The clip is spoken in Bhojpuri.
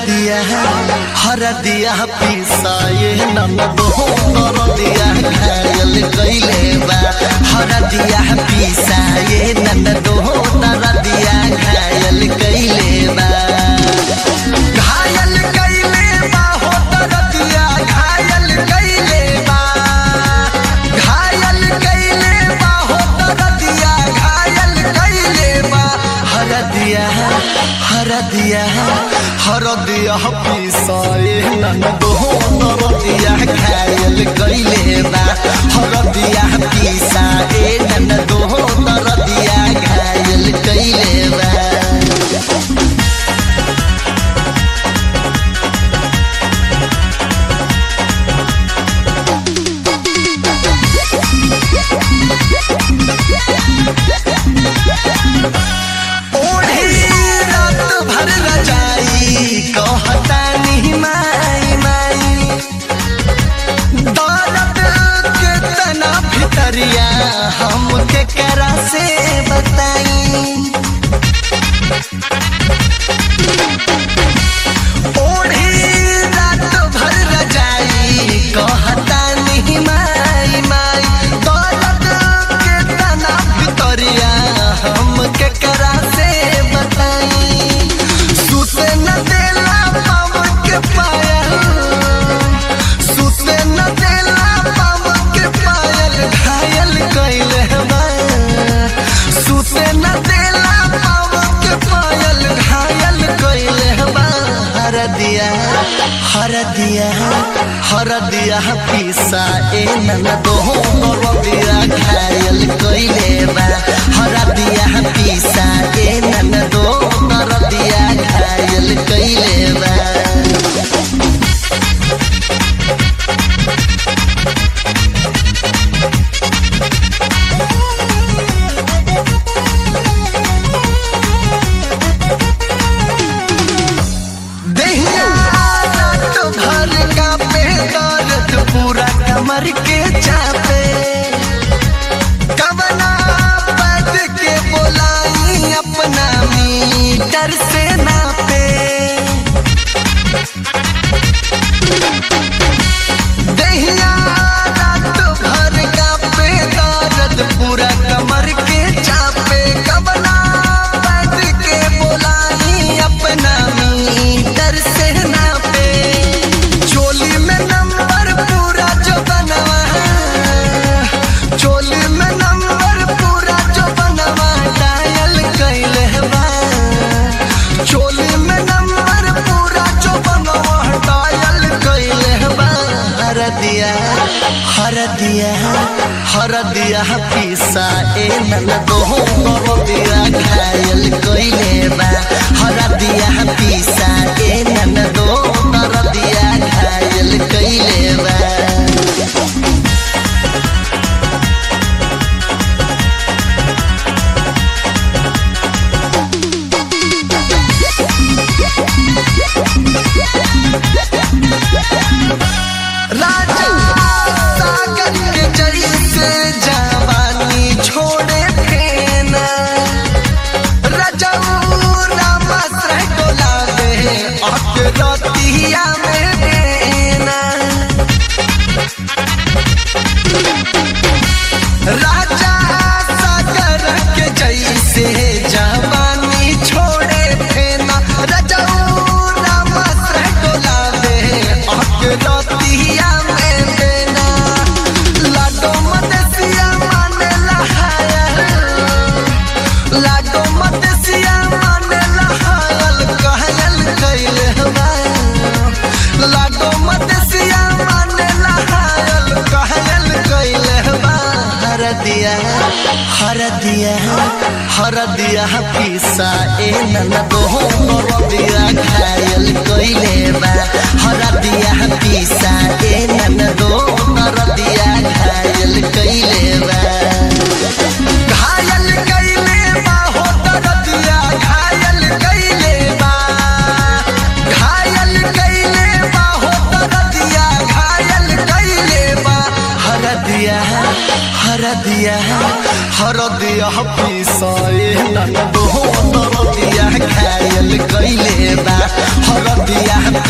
हरदिया हरदिया पिसाए ननद हो नरदिया घायल कइले बा हरदिया पिसाए ननद हो नरदिया घायल कइले बा घायल कइले बा हो नरदिया घायल कइले बा घायल कइले बा हो नरदिया घायल कइले बा हरदिया हरदिया हरदिया पिसाए ननद हो नरदिया घायल कइले बा हरदिया पिसाए ननद हो नरदिया घायल कइले बा ओढ़ी रात भर रजाई कहता नहीं माई माई दर्द के तना भितरिया हमके करा से बताई ओढ़ी रात भर रजाई कहता नहीं माई माई दर्द के तना भितरिया हमके करा से बताई सुते न देला पावन के पायल सुते न देला पावन के पायल घायल कइले बा सुते न देला पावन के पायल घायल कइले बा हरदिया हरदिया हरदिया पिसा ए ननद हो नरदिया घायल कइले बा हरदिया पिसा ए ननद हो नरदिया घायल कइले बा देहिया रात भर का पे दर्द पूरा कमर के चापे कवना पद के बोलाई अपना मीटर से नापे देहिया रात भर का पे दर्द पूरा कमर के चापे कवना पद के बोलाई अपना मीटर से नापे चोली में नंबर पूरा जो बनवा चोली में नंबर पूरा जो बनवा डायल कइले बा चोली में नंबर पूरा जो बनवा डायल कइले बा हरदिया हरदिया हरदिया पिसा ए ननद हो नरदिया घायल कइले बा हरदिया पिसा ए ननद हो नरदिया घायल कइले बा राजा सागर के जरी से जवानी छोड़े फेना रजऊ रामाश्रय डोला दे अकरतिया में देना राजा सागर के जैसे जवानी छोड़े फेना रजऊ रामाश्रय डोला दे अकरतिया में देना लाडो मदसिया माने लहाया लाडो मदसिया माने लहायल कहयल कइले बा लाडो मदसिया माने लहायल कहयल कइले बा हरदिया हरदिया हरदिया पिसा ए ननद हो नरदिया घायल कइले बा हरदिया पिसा ए ननद हो नरदिया घायल कइले बा घायल कइले बा हो दरदिया घायल कइले बा घायल कइले बा हो दरदिया घायल कइले बा हरदिया हरदिया हरदिया पिसाए ननद हो नरदिया घायल कइले बा हर दरदिया